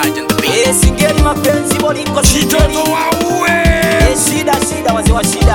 Raj and the beat. Eh, singeli mapenzi boliko Kitoto singeli. waue. Eh, shida shida wazee wa shida.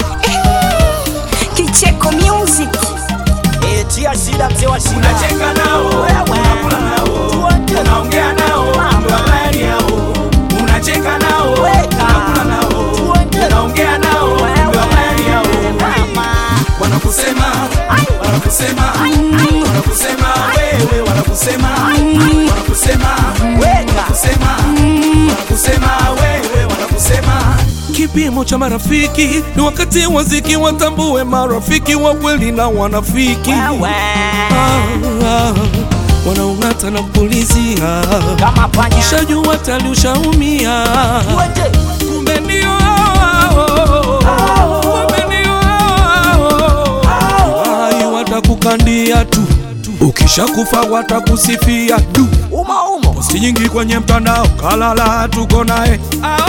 Kicheko Music. Eh, tia shida mzee wa shida. Unacheka nao, Wewe. unakula nao, Tuonje. unaongea nao, ndo habari yao. Unacheka nao, Weka. unakula nao, Tuonje. unaongea nao, ndo habari yao. Wanakusema, wanakusema, wanakusema wewe, wanakusema, wanakusema, Weka. wanakusema, wanakusema wewe, wanakusema Kipimo cha marafiki ni wakati waziki watambue marafiki wa kweli na wanafiki Wewe. Ah, ah, wanaung'ata na kupulizia Kama panya. shajua tali ushaumia Tuonje. kumbe ndio hao, kumbe ndio hao. Ai, watakukandia tu ukishakufa watakusifia tu Uma umo. posti nyingi kwenye mtandao kalala tuko naye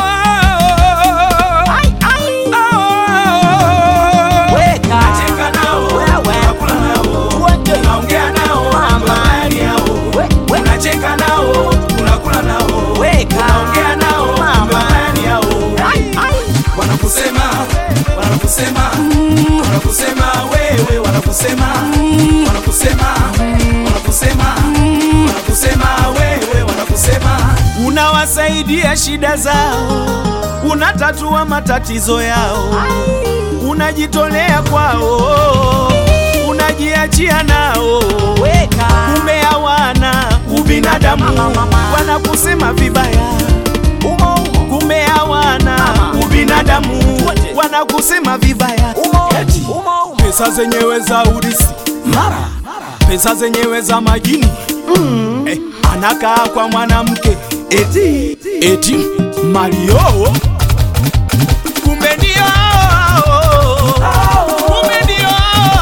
Weka. Unacheka nao, Wewe. unakula nao, Tuonje. unaongea nao, ndo habari yao. We- we- Unacheka nao, unakula nao, Weka. unaongea nao, ndo habari yao. Wanakusema, wanakusema, wanakusema wewe, wanakusema, wanakusema, wanakusema, wanakusema wewe, wanakusema. Unawasaidia shida zao, unatatua matatizo yao, unajitolea kwao, unajiachia nao Weka. kumbe hawana ubinadamu, wanakusema vibaya, Umo umo. kumbe hawana ubinadamu, wanakusema vibaya. Umo umo umo. Pesa zenyewe za urisi, mara pesa zenyewe za majini eh, anakaa kwa mwanamke eti eti Mario, kumbe ndio kumbe ndio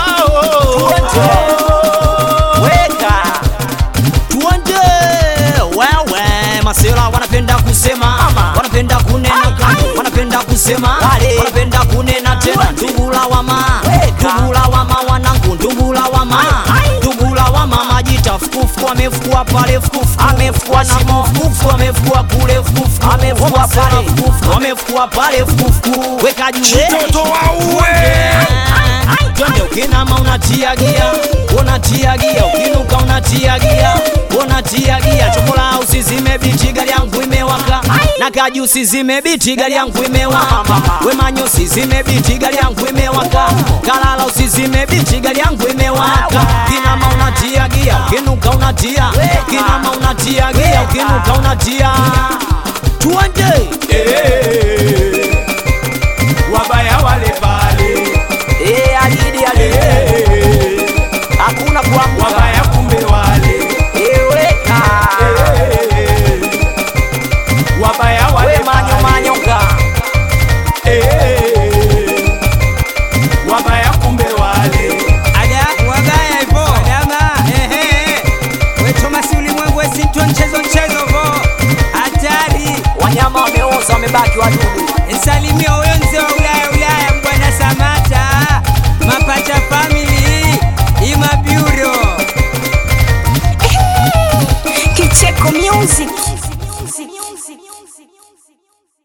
Weka. Tuonje. Wewe. Masela wanapenda kusema, wanapenda kunena, wanapenda kusema, Wale. wanapenda kunena tena. Ndugula wama, Weka. ndugula wama wanangu, ndugula wama, ndugula wama majita fukufu amefukua pale fukufu, amefukua shimo fukufu, amefukua kule fukufu, amefukua pale fukufu, amefukua pale fukufu. Weka juu. Kitoto waue. Twende ukinama unatia gia, unatia gia, ukinuka unatia gia, unatia gia. Chokola usizime biti, gari yangu imewaka. Na kaji usizime biti, gari yangu imewaka. Wemanyo usizime biti, gari yangu imewaka. Kalala usizime biti, gari yangu imewaka. Kinama unatia gia, ukinuka unatia, kinama unatia gia, ukinuka